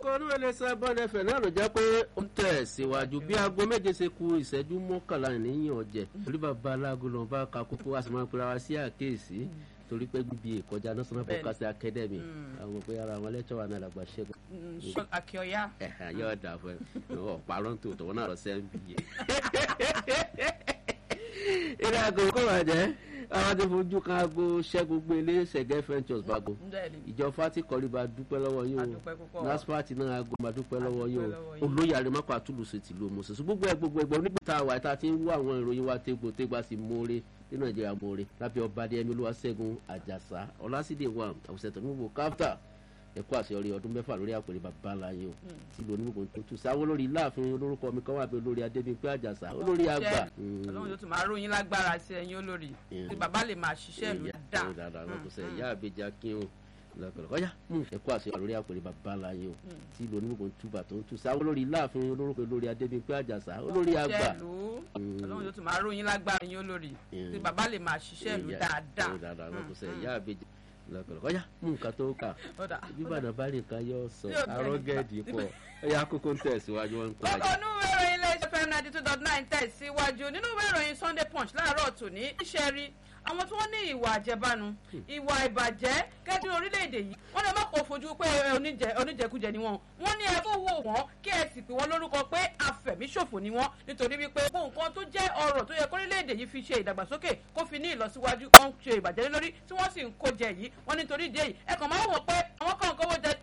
kókó inú ẹlẹ́sẹ̀ bọ́dẹ̀fẹ̀ náà ló jẹ́ pé ó tẹ̀ síwájú bí aago méje ṣe ku ìṣẹ́jú mọ́kànlá níyàn ọ̀jẹ̀ torí bàbá aláàgọ́ lọ́n bá ka kókó a sì máa ń pera wa sí àkéèsí torí pé gbígbé ìkọjá national broadcasting academy àwọn òpin ara àwọn lẹ́tọ̀ wa náà làgbà ṣẹ́gun. akíọ̀yá. yóò dà fún ẹ ọ̀parọ́ tó tọ̀wọ́ náà lọ sẹ́yìn bí yẹ. ilé aago kó wà jẹ́ àwọn ti fojú kan aago ṣẹ́gun gbélé ṣẹ̀gẹ́ ventures bago ìjọ fati kọlíba dúpẹ́ lọ́wọ́ yín o naspati náà aago máa dúpẹ́ lọ́wọ́ yín o olóyè àrèmákọ àtúlùsẹ̀ tìlú mọ̀sẹ̀sẹ̀ gbogbo ẹ̀ gbogbo ẹ̀gbọ́n nígbà tá a wà tá a ti ń wá àwọn ìròyìn wa tégbò tégbà sí mọ́ọ́rẹ́ ní nàìjíríà mọ́ọ́rẹ́ lábẹ́ ọba adéyẹmí olúwaṣẹ́gun àjàsá ọlásídẹ̀ wà àwùsẹ̀ tó ń wò káfíńtà ẹkọ àṣeyọrí ọdún mẹ́fà lórí àpèrè bàbá láyé o tí lóní gbogbo tó tù sáwọ́ lórí láàfin olórúkọ mi kan wà pé olórí adébíyìnpé àjàsá olórí àgbà. ọlọ́run yóò tún máa ròyìn lágbára sí ẹ̀yin olórí tí bàbá lè máa ṣiṣẹ́ ìlú dáadáa. dáadáa náà kò sẹ́ ìyá àbẹjà kí o lọ́kọ̀lọ́ kọjá ẹkọ àṣeyọrí lórí àpèrè bàbá láyé o tí lóní gbogbo tó bà tó tù sáwọ́ lórí láàfin olórúkọ olórí adébíyìnpé àjàsá olórí àgbà. ọlọ́run yóò tún máa ròyìn lágbára ẹ̀yin olórí tí bàbá lè máa ṣiṣẹ́ ìlú dáadáa. dáadáa náà kò sẹ́ ìyá àbẹjà lọ́kọ̀lọ́ kọjá mú nǹkan tó kà bíbàdàn bá nìkan yóò sọ arọ́gẹ́dì pọ̀ ẹ̀yà kókó ń tẹ̀síwájú wọn ń pa kókó nínú ìwé ìròyìn iléeṣẹ́ fm ninety two dot nine tẹ̀síwájú nínú ìwé ìròyìn sunday punch láàárọ̀ tòní iṣẹ́ rí àwọn tí wọ́n ní ìwà àjẹbánu ìwà ìbàjẹ́ kẹ́tù orílẹ̀-èdè yìí wọ́n lè má kó fojú pé oníjẹkújẹ ni wọ́n wọ́n ní ẹ kó wò wọ́n kí ẹ sì pè wọ́n lórúkọ pé afẹ̀míṣòfò ni wọ́n nítorí wípé gbogbo nǹkan tó jẹ́ ọrọ̀ tó yẹ kórílẹ̀-èdè yìí fi ṣe ìdàgbàsókè kó fi ní ìlọsíwájú wọ́n ń ṣe ìbàjẹ́ lórí tí wọ́n sì ń kó jẹ yìí wọ́n nítorí ìdí èyí ẹ kàn máa wọ̀ pé àwọn kan kówó jẹ